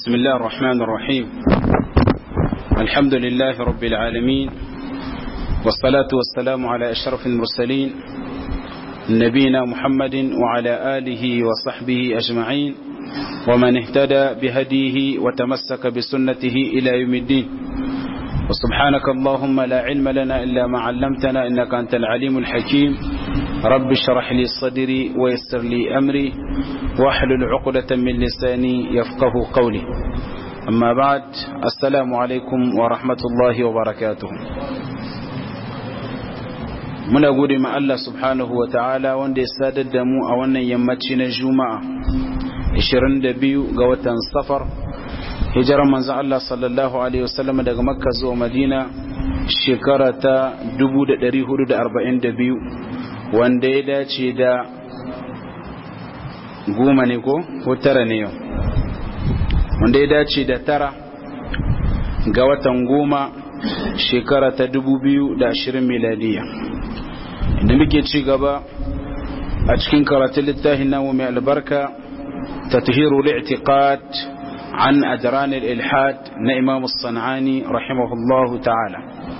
بسم الله الرحمن الرحيم الحمد لله رب العالمين والصلاة والسلام على أشرف المرسلين نبينا محمد وعلى آله وصحبه أجمعين ومن اهتدى بهديه وتمسك بسنته إلى يوم الدين وسبحانك اللهم لا علم لنا إلا ما علمتنا إنك أنت العليم الحكيم رب اشرح لي صدري ويسر لي أمري واحلل عقدة من لساني يفقه قولي أما بعد السلام عليكم ورحمة الله وبركاته muna gode ma Allah subhanahu wa ta'ala wanda ya sadar da mu a wannan yammaci na juma'a 22 ga watan safar hijirar manzo Allah sallallahu alaihi wasallam daga makka zuwa madina shekara ta 1442 wanda ya dace da goma ne ko ko tara ne yau wanda ya dace da tara ga watan goma shekara ta 2020 miladiya inda muke ci gaba a cikin karatun littafin namu mai albarka تطهير الاعتقاد عن أدران الإلحاد نإمام الصنعاني رحمه الله تعالى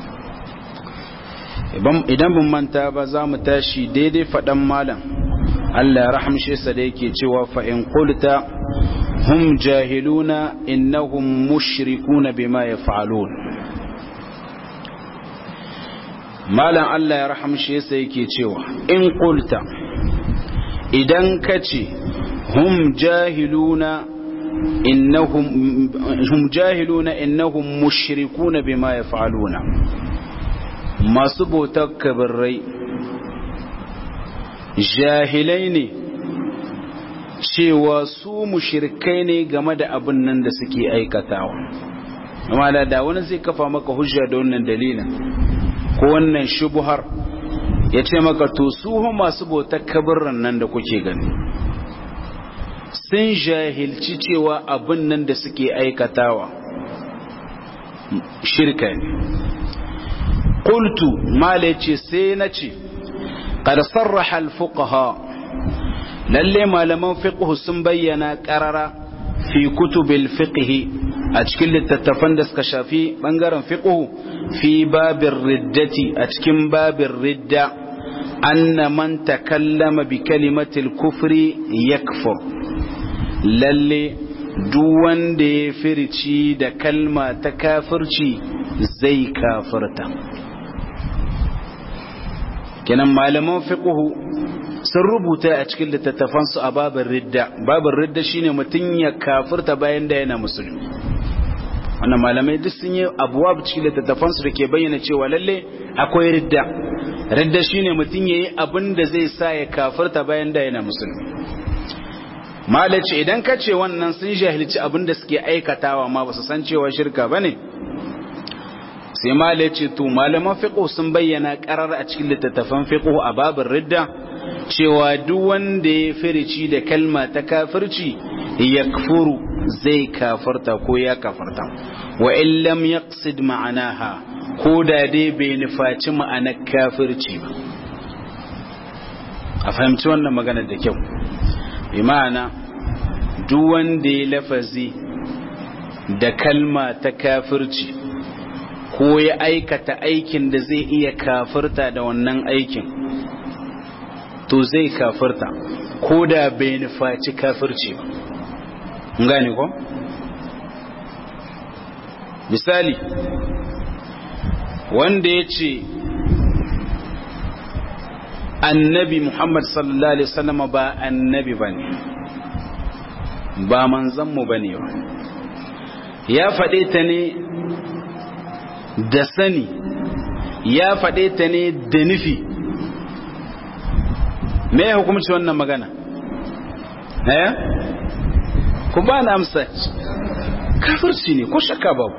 idan mun manta ba za mu tashi daidai faɗan malam Allah ya rahamshe sa da yake cewa fa in qulta hum jahiluna innahum mushrikuna bima yaf'alun malam Allah ya rahamshe sa yake cewa in qulta idan kace hum jahiluna innahum hum jahiluna innahum mushrikuna bima yaf'aluna masu bautar kabirai jahilai ne cewa su mushrikai ne game da abin nan da suke aikatawa amma da da wani zai kafa maka hujja da wannan dalilin ko wannan shubuhar ya ce maka to su masu bautar kabirin nan da kuke gani sun jahilci cewa abin nan da suke aikatawa shirka ne qultu mala ce sai na ce qad sarraha al-fuqaha lalle malaman fiqh sun bayyana qarara fi kutubil fiqh a cikin littattafan da suka shafi bangaren fiqh fi babir riddati a cikin babir ridda anna man takallama bi kalimatil kufri yakfur lalle duk wanda ya firci da kalma ta kafirci zai kafirta kenan malaman fiqhu sun rubuta a cikin littattafansu a babin ridda babin ridda shine mutum ya kafirta bayan da yana musulmi wannan malamai duk sun yi abuwa cikin littattafansu da ke bayyana cewa lalle akwai ridda ridda shine mutum ya yi abin da zai sa ya kafirta bayan da yana musulmi malaci idan ka ce wannan sun jahilci abin da suke aikatawa ma ba su san cewa shirka ba ne sai malaci to malaman fiqh sun bayyana karar a cikin littattafan fiqh a babin ridda cewa duk wanda ya firici da kalma ta kafirci yakfuru zai kafarta ko ya kafarta wa in lam yaqsid ma'anaha ko da dai bai nufaci ma'anar kafirci ba a fahimci wannan magana da kyau bi ma'ana duk wanda ya lafazi da kalma ta kafirci ko ya aikata aikin da zai iya kafirta da wannan aikin to zai kafirta ko da bai nufaci kafirci ba gane ko misali wanda ya ce annabi Muhammad sallallahu Alaihi wasallam ba annabi ba ne ba manzanmu ba ne ba ya faɗe ta ne da sani ya faɗe ta ne da nufi me ya hukumci wannan magana eh ku ba na amsa kafirci ne ko shakka babu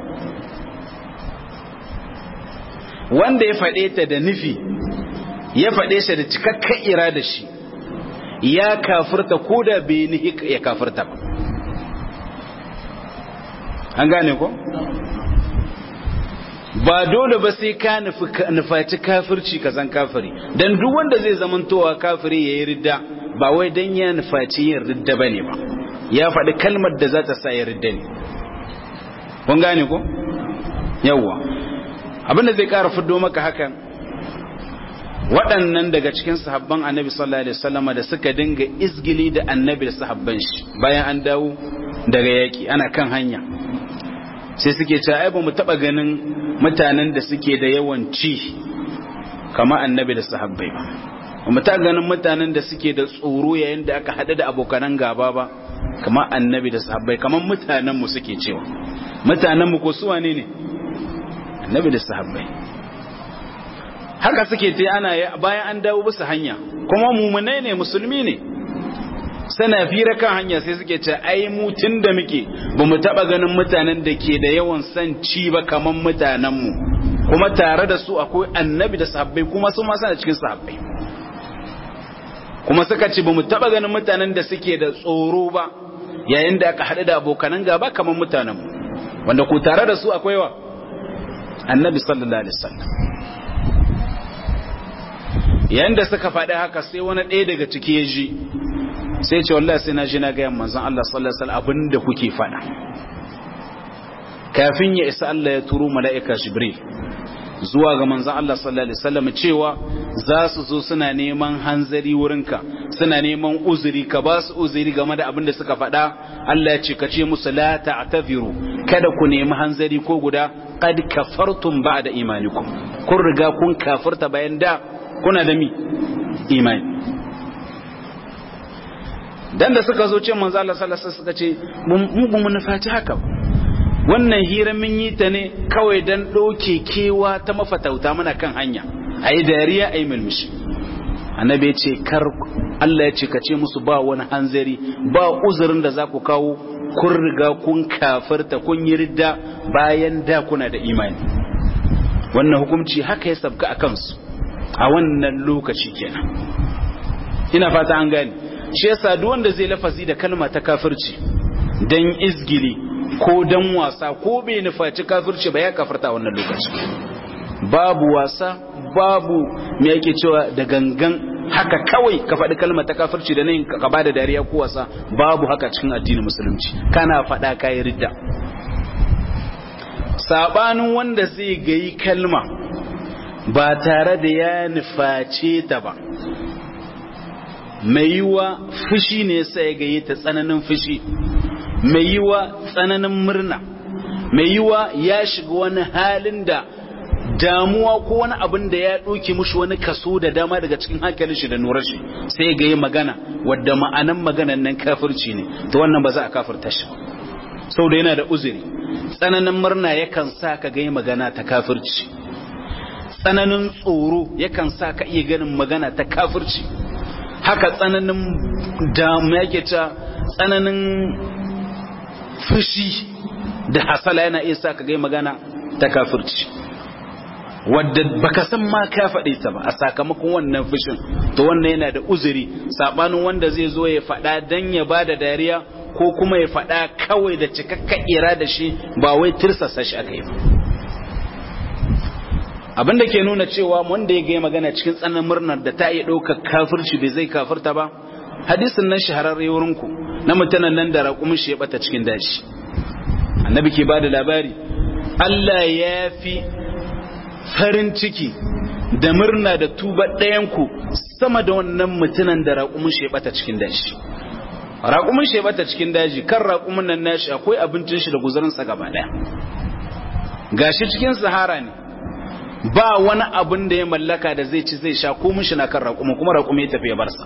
wanda ya faɗe ta da nufi ya faɗe shi da cikakken irada shi ya kafirta ko da bai nihi ya kafirta ba an gane ko ba dole ba sai ka nufaci kafirci ka zan kafiri don duk wanda zai zamantowa kafiri ya yi ridda ba wai don ya nufaci yin ridda ba ne ba ya faɗi kalmar da za ta sa ya ridda ne kun gane ko yawwa abinda zai ƙara fiddo maka hakan waɗannan daga cikin sahabban annabi sallallahu alaihi wasallama da suka dinga izgili da annabi da sahabban shi bayan an dawo daga yaki ana kan hanya sai suke cewa ai ba mu taba ganin mutanen da suke da yawan ci kama annabi da sahabbai ba ba mu taba ganin mutanen da suke da tsoro yayin da aka hada da abokanan gaba ba kama annabi da sahabbai kaman mutanen mu suke cewa mutanen mu ko su wane ne annabi da sahabbai haka suke ta ana bayan an dawo bisa hanya kuma mumunai ne musulmi ne sana fira kan hanya sai suke ce ai mu tun da muke ba mu taba ganin mutanen da ke da yawan san ci ba kaman mutanen mu kuma tare da su akwai annabi da sahabbai kuma su ma suna cikin sahabbai kuma suka ce ba mu taba ganin mutanen da suke da tsoro ba yayin da aka haɗu da abokanan gaba kaman mutanen mu wanda ku tare da su akwai wa annabi sallallahu alaihi wasallam yayin da suka faɗi haka sai wani ɗaya daga ciki ya ji sai ce wallahi sai na ji na gayan manzon Allah sallallahu alaihi wasallam abinda kuke faɗa kafin ya isa Allah ya turo mala'ika Jibril zuwa ga manzon Allah sallallahu alaihi wasallam cewa za su zo suna neman hanzari wurinka suna neman uzuri ka ba su uzuri game da abin da suka faɗa Allah ya ce ka ce musu la ta'taziru kada ku nemi hanzari ko guda qad kafartum ba'da imanikum kun riga kun kafirta bayan da kuna da mi imani dan da suka zo ce manzo Allah sallallahu alaihi suka ce mu ba mu nufaci haka wannan hira mun yi ta ne kawai dan doke kewa ta mafatauta muna kan hanya ayi dariya ayi mulmushi annabi ya ce kar Allah ya ce ka ce musu ba wani hanzari ba uzurin da za ku kawo kun riga kun kafirta kun yi ridda bayan da kuna da imani wannan hukunci haka ya sabka a kansu a wannan lokaci kenan ina fata an gane shi yasa duk wanda zai lafazi da kalma ta kafirci dan izgili ko dan wasa ko bai nufaci kafirci ba ya kafirta wannan lokaci babu wasa babu me yake cewa da gangan haka kawai ka faɗi kalma ta kafirci da nan ka bada dariya ko wasa babu haka cikin addinin musulunci kana faɗa kayi ridda sabanin wanda zai gayi kalma ba tare da ya nuface ta ba mai yiwa fushi ne sai gaye ta tsananin fushi mai yiwa tsananin murna mai yiwa ya shiga wani halin da damuwa ko wani abin da ya ɗauke mushi wani kaso da dama daga cikin hankalin shi da nurar shi sai ga yi magana wadda ma'anan maganan nan kafirci ne to wannan ba za a kafirta shi sau da yana da uzuri tsananin murna yakan sa ka ga yi magana ta kafirci tsananin tsoro yakan sa ka iya ganin magana ta kafirci haka tsananin damu yake ta tsananin fushi da hasala yana iya sa ka gai magana ta kafirci wadda baka san ma ka faɗi ta ba a sakamakon wannan fushin to wannan yana da uzuri sabanin wanda zai zo ya faɗa dan ya ba da dariya ko kuma ya faɗa kawai da cikakka ira da shi ba wai tirsasa shi aka yi ba abinda ke nuna cewa wanda ya gaya magana cikin tsananin murnar da ta iya ɗaukar kafirci bai zai kafirta ba hadisin nan shahararre wurinku na mutanen nan da raƙumin shi ya bata cikin dashi annabi ke bada labari Allah ya fi farin ciki da murna da tuba ɗayanku sama da wannan mutunan da raƙumin shi ya bata cikin dashi raƙumin shi ya bata cikin daji kan raƙumin nan nashi akwai abincin shi da guzurinsa gaba ɗaya gashi cikin sahara ne ba wani abin da ya mallaka da zai ci zai sha ko mishi na kan raƙumi kuma raƙumi ya tafi ya barsa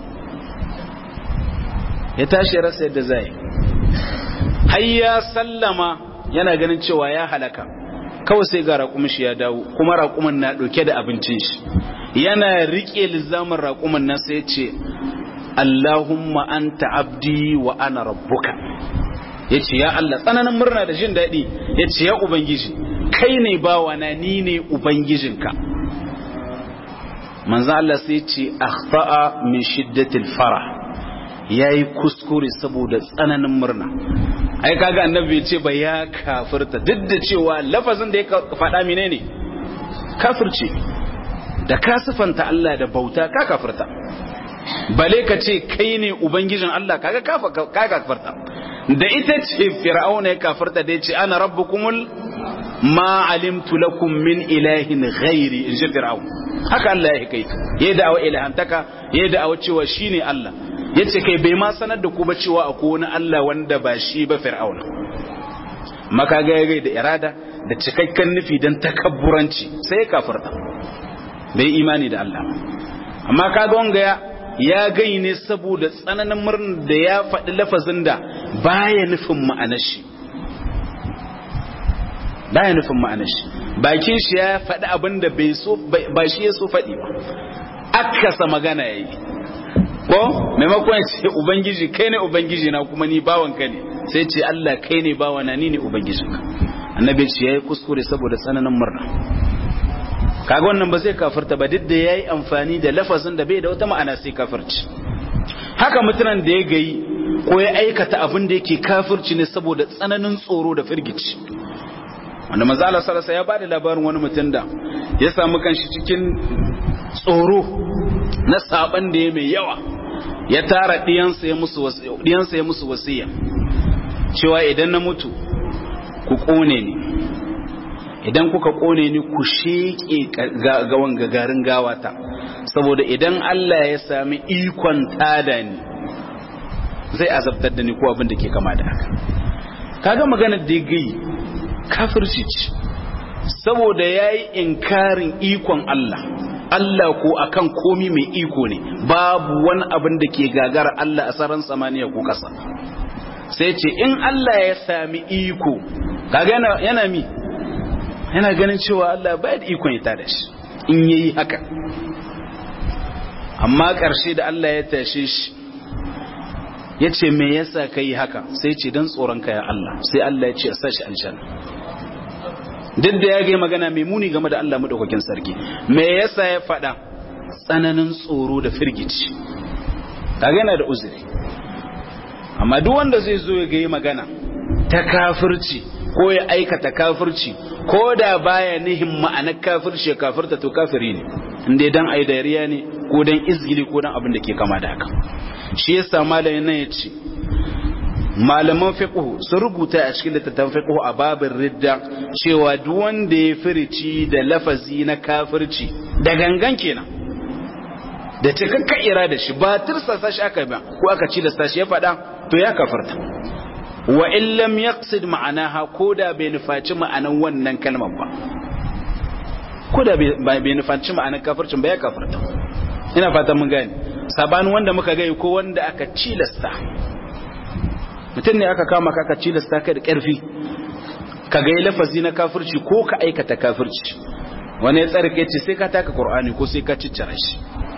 ya tashi ya rasa yadda zai har ya sallama yana ganin cewa ya halaka kawai sai ga raƙumin shi ya dawo kuma raƙumin na ɗauke da abincin shi yana riƙe lizamin raƙumin nan sai ce Allahumma anta abdi wa ana rabbuka yace ya Allah tsananin murna da jin daɗi yace ya ubangiji kai ne bawana ni ne ubangijinka manzo Allah sai ce akhta'a min shiddatil farah yayi kuskure saboda tsananin murna ai kaga annabi ce ba ya kafirta duk da cewa lafazin da ya faɗa menene kafirce da ka sifanta Allah da bauta ka kafirta bale ka ce kai ne ubangijin Allah kaga ka kafirta da ita ce fir'auna ya kafirta da ya ce ana rabbukumul ma alimtu lakum min ilahin ghairi in ji fir'aun haka Allah ya kai ya da'awa ilahantaka ya da'awa cewa shine Allah yace kai bai ma sanar da ku ba cewa akwai wani Allah wanda ba shi ba fir'auna maka ga ya da irada da cikakken nufi dan takabburanci sai ya kafirta bai imani da Allah amma kaga wanga ya ya gai ne saboda tsananin murnar da ya faɗi lafazin da baya nufin ma'anar shi baya nufin ma'anar shi bakin shi ya faɗi abin da bai so ba shi ya so faɗi ba akasa magana yayi ko maimakon ya ce ubangiji kai ne ubangiji na kuma ni bawan ka ne sai ce Allah kai ne bawa na ni ne ubangijinka annabi ce yayi kuskure saboda tsananin murna kaga wannan ba zai kafirta ba duk da yayi amfani da lafazin da bai da wata ma'ana sai kafirci haka mutunan da ya gayi ko ya aikata abin da yake kafirci ne saboda tsananin tsoro da firgici wanda manzo Allah sallallahu ya bada labarin wani mutum da ya samu kanshi cikin tsoro na saban da ya mai yawa ya tara diyansa ya musu diyansa ya musu wasiya cewa idan na mutu ku kone ni idan kuka kone ni ku sheke gawan gagarin gawata saboda idan Allah ya sami ikon tada ni zai azabtar da ni ko abin da ke kama da haka kaga maganar da ya gai kafirci ce saboda ya yi inkarin ikon Allah Allah ko akan komi mai iko ne babu wani abin da ke gagara Allah a saran samaniya ko ƙasa sai ce in Allah ya sami iko kaga yana, yana mi yana ganin cewa Allah bai da ikon ya tada shi in yayi haka amma ƙarshe da Allah ya tashe shi ya ce me yasa ka yi haka sai ce don tsoron ka ya Allah sai Allah ya ce a sashi aljanna duk da ya gai magana mai muni game da Allah madaukakin sarki me yasa ya faɗa tsananin tsoro da firgici kaga yana da uzuri amma duk wanda zai zo ya gai magana ta kafirci ko ya aikata kafirci ko da baya nihin ma'anar kafirci ya kafirta to kafiri ne inda dan ai dariya ne ko dan izgili ko dan abin da ke kama da haka shi yasa malamin nan yace malaman fiqh sun rubuta a cikin littattafan fiqh a babin ridda cewa duk wanda ya firici da lafazi na kafirci da gangan kenan da cikakka irada shi ba tirsasa shi aka ba ko aka ci da sashi ya faɗa to ya kafarta wa in lam yaqsid ma'anaha koda bai nufaci ma'anan wannan kalmar ba koda bai nufaci ma'anan kafircin ba ya kafarta ina fatan mun gane sabanin wanda muka gai ko wanda aka cilasta mutum ne aka kama ka aka cilasta kai da ƙarfi ka gai lafazi na kafirci ko ka aikata kafirci wani ya tsarki ce sai ka taka qur'ani ko sai ka ciccire shi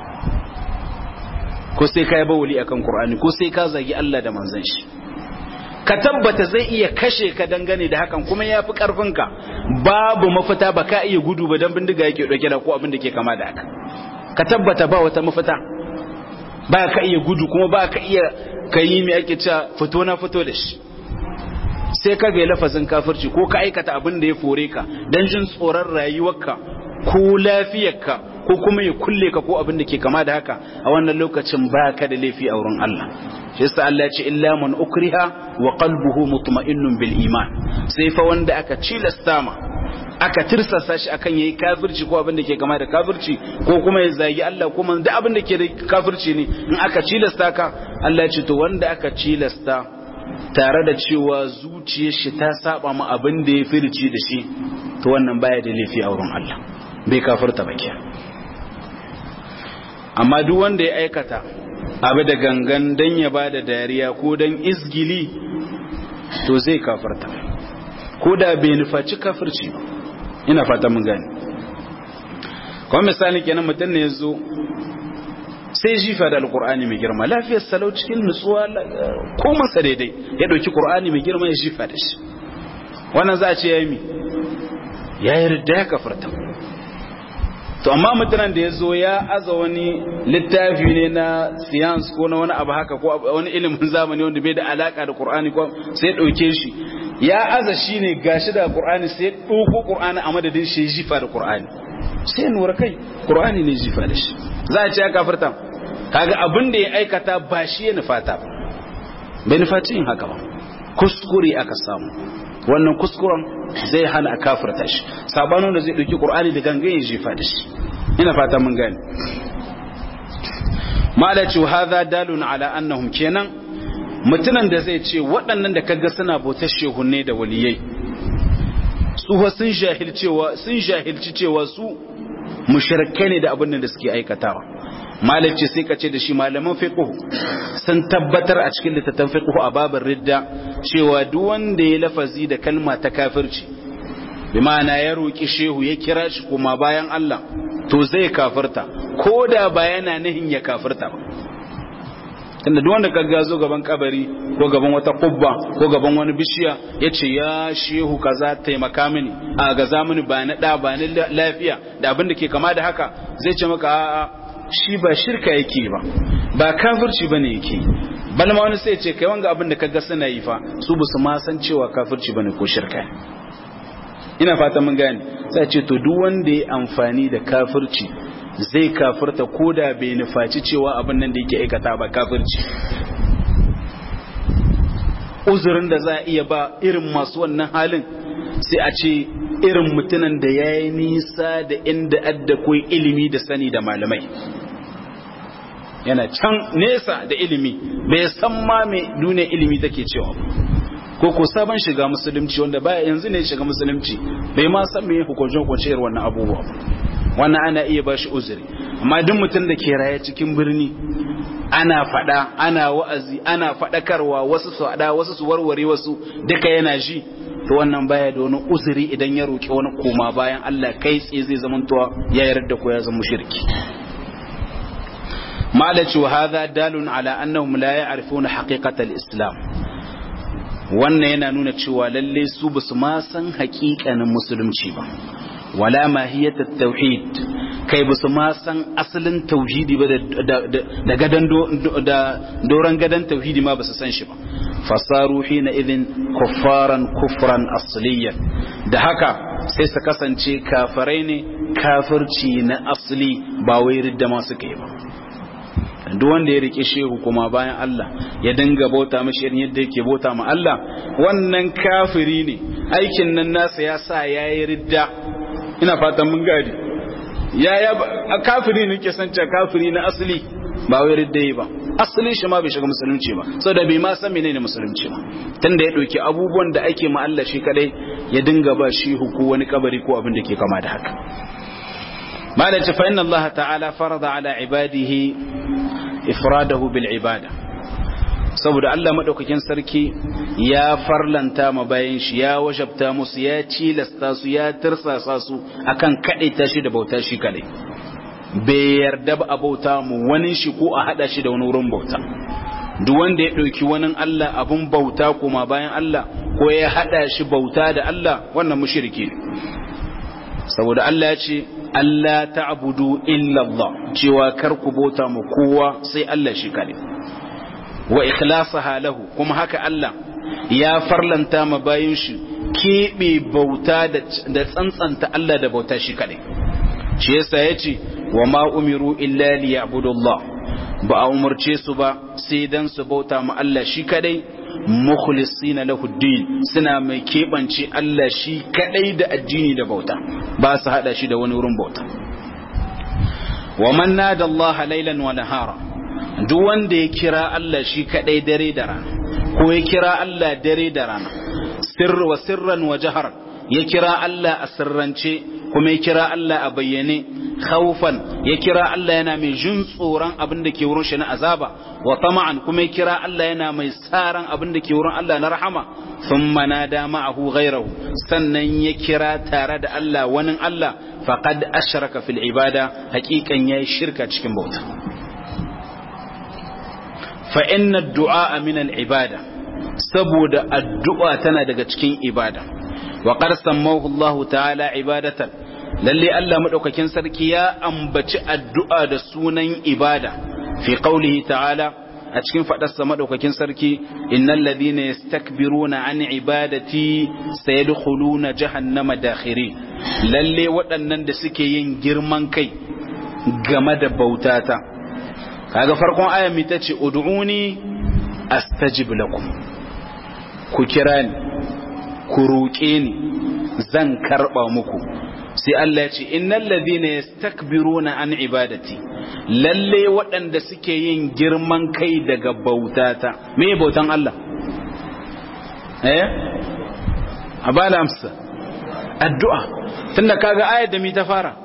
ko sai ka yi bawuli akan qur'ani ko sai ka zagi Allah da manzon shi ka tabbata zai iya kashe ka dangane da hakan kuma ya fi ƙarfinka babu mafita ba ka iya gudu ba don bindiga yake ɗauke da ko abin da ke kama da haka ka tabbata ba wata mafita ba ka iya gudu kuma ba ka iya ka yi mai ake cewa fito na fito da shi sai ka ga lafazin kafirci ko ka aikata abin da ya fore ka don jin tsoron rayuwarka ko lafiyarka ko kuma ya kulle ka ko abin da ke kama da haka a wannan lokacin ba ka da laifi a wurin Allah shi yasa Allah ya ce illa man ukriha wa qalbuhu mutma'innun bil iman sai fa wanda aka cilasta ma aka tirsasa shi akan yayi kafirci ko abin da ke kama da kafirci ko kuma ya zagi Allah kuma da abin da ke da kafirci ne in aka cilasta ka Allah ya ce to wanda aka cilasta tare da cewa zuciyar shi ta saba ma abin da ya firci da shi to wannan baya da laifi a wurin Allah bai kafirta ba kenan amma duk wanda ya aikata abu da gangan dan ya bada dariya ko dan izgili to zai kafarta ko da bai nufaci kafirci ina fata mun gani kuma misali kenan mutum ne yazo sai jifa da alkur'ani mai girma lafiyar salau cikin nutsuwa ko masa daidai ya dauki qur'ani mai girma ya jifa da shi wannan za a ce yayi mi ya yarda ya kafarta to amma mutanen da ya zo ya aza wani littafi ne na science ko na wani abu haka ko wani ilimin zamani wanda bai da alaka da qur'ani ko sai ya dauke shi ya aza shi ne gashi da qur'ani sai ya dauko qur'ani a madadin shi jifa da qur'ani sai nura kai qur'ani ne jifa da shi za a ce ya kafirta kaga abin da ya aikata ba shi ya nufata ba bai nufaci yin haka ba kuskure aka samu wannan kuskuren zai hana a kafirta shi sabanin da zai ɗauki ƙur'ani da gangan ya jefa da shi ina fata mun gane malaci hadha dalun ala annahum kenan mutunan da zai ce waɗannan da kaga suna bautar shehunne da waliyai su sun jahilcewa sun jahilci cewa su mushrikai ne da abin da suke aikatawa malaci sai ka ce da shi malaman fiqh sun tabbatar a cikin littattafan fiqh a babin ridda cewa duk wanda ya lafazi da kalma ta kafirci bi ma'ana ya roki shehu ya kira shi kuma bayan Allah to zai kafirta ko da ba yana nihin ya kafirta ba tunda duk wanda ka zo gaban kabari ko gaban wata kubba ko gaban wani bishiya ya ce ya shehu kaza taimaka mini a gaza mini ba na da ba ni lafiya da abin da ke kama da haka zai ce maka a'a shi ba shirka yake ba ba kafirci bane yake balma wani sai ce kai wanga abin da kaga suna yi fa su ba su ma san cewa kafirci bane ko shirka ina fata mun gane sai ce to duk wanda ya amfani da kafirci zai kafirta ko da bai nufaci cewa abin nan da yake aikata ba kafirci uzurin da za a iya ba irin masu wannan halin sai a ce irin mutumin da ya yi nisa da inda adda koi ilimi da sani da malamai yana can nesa da ilimi bai san ma mai duniya ilimi take cewa ko ko sabon shiga musulunci wanda baya yanzu ne shiga musulunci bai ma san me hukuncin hukuncin wannan abubuwa wannan ana iya ba shi uzuri amma duk mutum da ke raye cikin birni ana fada ana wa'azi ana fadakarwa wasu su fada wasu su warware wasu duka yana ji to wannan baya da wani uzuri idan ya roki wani koma bayan Allah kai tsaye zai zamantowa ya yarda ko ya zama mushriki malaci wa hadha dalun ala annahum la ya'rifuna haqiqatal islam wannan yana nuna cewa lalle su basu ma san haƙiƙanin musulunci ba wala mahiyatat tauhid kai basu ma san asalin tauhidi ba da gadan da doran gadan tauhidi ma basu san shi ba fasaru hina idhin kuffaran kufran asliyan da haka sai su kasance kafirai ne kafirci na asli ba wai ridda ma suka yi ba duk wanda ya rike shehu kuma bayan Allah ya dinga bauta mashi irin yadda yake bauta ma Allah wannan kafiri ne aikin nan nasa ya sa yayi ridda ina fatan mun gadi ya ya kafiri ne ke san cewa kafiri na asali ba wai ridda yi ba asali shi ma bai shiga musulunci ba saboda bai ma san menene musulunci ba tunda ya dauki abubuwan da ake ma Allah shi kadai ya dinga ba shi huku wani kabari ko abin da ke kama da haka malaci fa inna Allah ta'ala farada ala ibadihi ifradahu bil ibada saboda Allah madaukakin sarki ya farlanta ma bayan shi ya wajabta musu ya cilasta su ya tirsasa su akan kadaita shi da bauta shi kadai bai yarda ba a bauta mu wani shi ko a hada shi da wani wurin bauta duk wanda ya dauki wani Allah abun bauta kuma bayan Allah ko ya hada shi bauta da Allah wannan mushriki ne saboda Allah ya ce Allah ta'budu illa Allah cewa kar ku bauta mu kowa sai Allah shi kare wa ikhlasaha lahu kuma haka Allah ya farlanta ma bayin shi kebe bauta da tsantsanta Allah da bauta shi kare shi yasa yace wa ma umiru illa liya'budu Allah ba a umarce su ba sai dan su bauta ma Allah shi kadai mukhlisina lahu din suna mai keɓance Allah shi kadai da addini da bauta ba su hada shi da wani wurin bauta wa man nada Allah laylan wa nahara duk wanda ya kira Allah shi kadai dare da rana ko ya kira Allah dare da rana sirr wa sirran wa jahar ya kira Allah a sirrance kuma ya kira Allah a bayyane khawfan ya kira Allah yana mai jin tsoron abin da ke wurin shi na azaba wa tama'an kuma ya kira Allah yana mai tsaran abin da ke wurin Allah na rahama thumma nada ma'ahu ghayrahu sannan ya kira tare da Allah wani Allah faqad ashraka fil ibada haqiqan yayi shirka cikin bauta fa inna ad-du'a min al-ibada saboda addu'a tana daga cikin ibada wa qad sammahu Allah ta'ala ibadatan lalle Allah madaukakin sarki ya ambaci addu'a da sunan ibada fi qaulihi ta'ala a cikin fadarsa madaukakin sarki innal ladhina yastakbiruna an ibadati sayadkhuluna jahannama dakhiri lalle waɗannan da suke yin girman kai game da bautata kaga farkon ayan mi tace ud'uni astajib lakum ku kira ni ku roƙe ni zan karɓa muku sai Allah ya ce innal ladhina yastakbiruna an ibadati lalle waɗanda suke yin girman kai daga bautata me bautan Allah eh abala amsa addu'a tunda kaga ayar da mi ta fara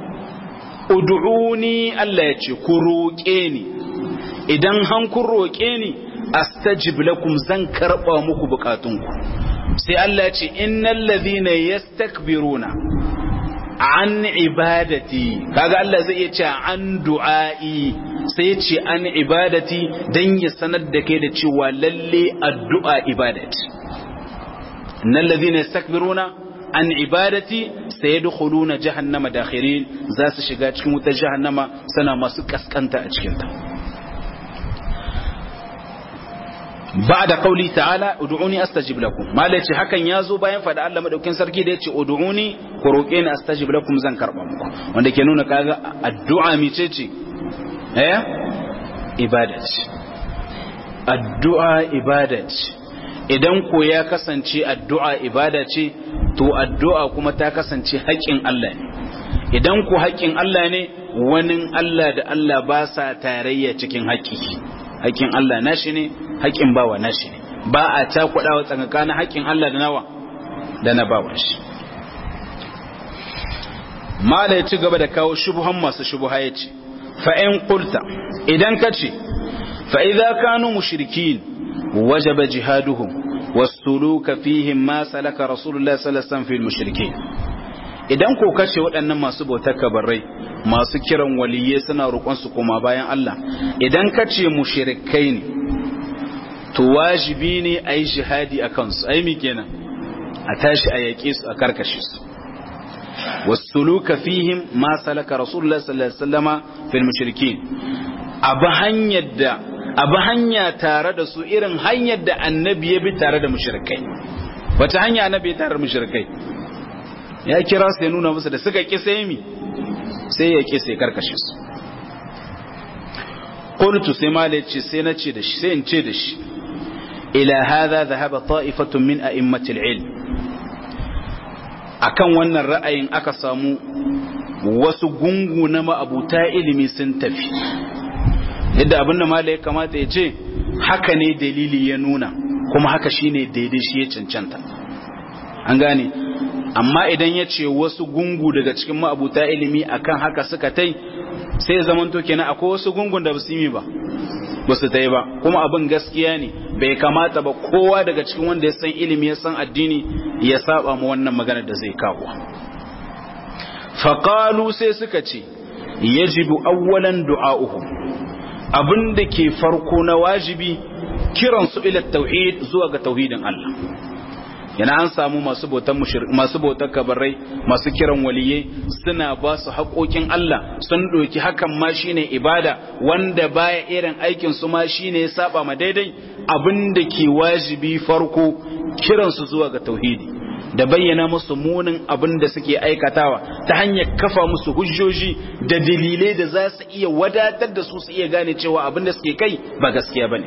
ud'uni Allah ya ce ku roƙe ni idan han kun roƙe ni astajib lakum zan karɓa muku bukatunku sai Allah ya ce innal ladhina yastakbiruna an ibadati kaga Allah zai iya ce an du'a'i sai ya ce an ibadati dan ya sanar da kai da cewa lalle addu'a ibadati innal ladhina yastakbiruna an ibadati sayadkhuluna jahannama dakhirin za su shiga cikin wutar jahannama sana masu kaskanta a cikin ta ba'da qauli ta'ala ud'uni astajib lakum malaci hakan yazo bayan fada Allah madaukin sarki da yace ud'uni ku roke ni astajib lakum zan karba muku wanda ke nuna kaga addu'a mice ce eh ibadat addu'a ibadat idan ko ya kasance addu'a ibada ce to addu'a kuma ta kasance haƙƙin Allah ne idan ko haƙƙin Allah ne wani Allah da Allah ba sa tarayya cikin haƙƙi haƙƙin Allah nashi ne haƙƙin bawa nashi ne ba a cakuɗawa tsakanin haƙƙin Allah da nawa da na bawa shi mala ya ci gaba da kawo shubuhan masu shubuha ya ce fa'in kulta idan ka ce fa'iza kanu mushrikin wajaba jihaduhum wasuluka fihim ma salaka rasulullah sallallahu alaihi wasallam fil mushrikin idan ko kace waɗannan masu bautar kabarai masu kiran waliyye suna roƙon su koma bayan Allah idan kace mushrikai ne to wajibi ne a yi jihadi a kansu ai mi kenan a tashi a yaƙe su a karkashe su wasuluka fihim ma salaka rasulullah sallallahu alaihi wasallama fil mushrikin abu hanyar da abu hanya tare da su irin hanyar da annabi ya bi tare da mushrikai wata hanya annabi ya tare da mushrikai ya kira su ya nuna musu da suka ƙi sai mi sai ya ƙi sai karkashe su qultu sai mala ce sai na ce da shi sai in ce da shi ila hadha dhahaba ta'ifatun min a'immatil ilm akan wannan ra'ayin aka samu wasu gungu na ma'abuta ilimi sun tafi yadda abin da mala ya kamata ya ce haka ne dalili ya nuna kuma haka shine daidai shi ya cancanta an gane amma idan ya ce wasu gungu daga cikin ma'abuta ilimi akan haka suka tai sai zaman to kenan akwai wasu gungun da basu yi ba ba su tai ba kuma abin gaskiya ne bai kamata ba kowa daga cikin wanda ya san ilimi ya san addini ya saba mu wannan magana da zai kawo faqalu sai suka ce yajibu awwalan du'a'uhum abin da ke farko na wajibi kiransu ila tauhid zuwa ga tauhidin Allah yana an samu masu bautan masu bautar kabarai masu kiran waliyai suna ba su haƙoƙin Allah sun ɗauki hakan ma shine ibada wanda baya irin aikin su ma shine ya saba ma daidai abin da ke wajibi farko kiransu zuwa ga tauhidi da bayyana musu munin abin da suke aikatawa ta hanyar kafa musu hujjoji da dalilai da za su iya wadatar da su su iya gane cewa abin da suke kai ba gaskiya bane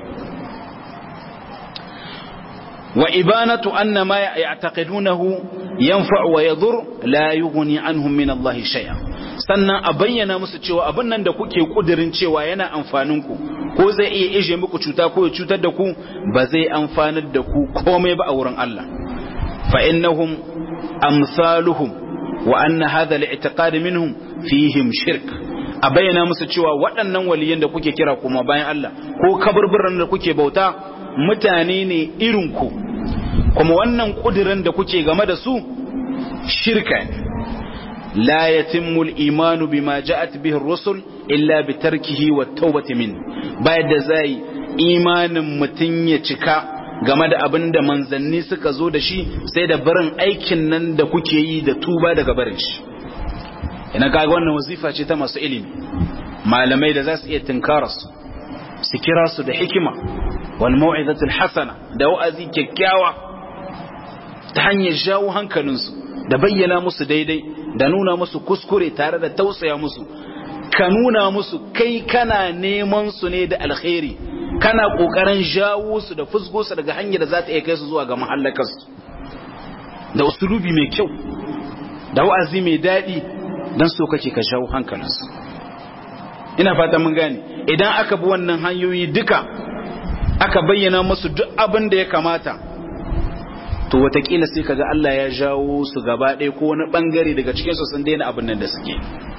wa ibanatu anna ma ya'taqidunahu yanfa'u wa yadur la yughni anhum min Allah shay'a sannan a bayyana musu cewa abin nan da kuke kudirin cewa yana amfanin ku ko zai iya ije muku cuta ko ya cutar da ku ba zai amfanar da ku komai ba a wurin Allah فإنهم أمثالهم وأن هذا الاعتقاد منهم فيهم شرك a bayyana musu cewa waɗannan waliyan da kuke kira kuma bayan Allah ko kaburburan da kuke bauta mutane ne irinku kuma wannan ƙudirin da kuke game da su shirka ne la yatimmu al-imanu bima ja'at bihi ar-rusul illa bi tarkihi wa tawbati min bayan da zai imanin mutun ya cika game da abin da manzanni suka zo da shi sai da barin aikin nan da kuke yi da tuba daga barin shi ina kaga wannan wazifa ce ta masu ilimi malamai da za su iya tinkara su su kira su da hikima wal mau'izatul hasana da wa'azi kyakkyawa ta hanyar jawo hankalinsu da bayyana musu daidai da nuna musu kuskure tare da tausaya musu ka nuna musu kai kana neman su ne da alkhairi kana kokarin jawo su da fusgo su daga hanyar da za ta iya kai su zuwa ga mahallakarsu da usulubi mai kyau da wa'azi mai daɗi don so kake ka jawo hankalinsu ina fata mun gane idan aka bi wannan hanyoyi duka aka bayyana musu duk abin da ya kamata to watakila sai kaga Allah ya jawo su gaba ɗaya ko wani ɓangare daga cikinsu sun daina abin nan da suke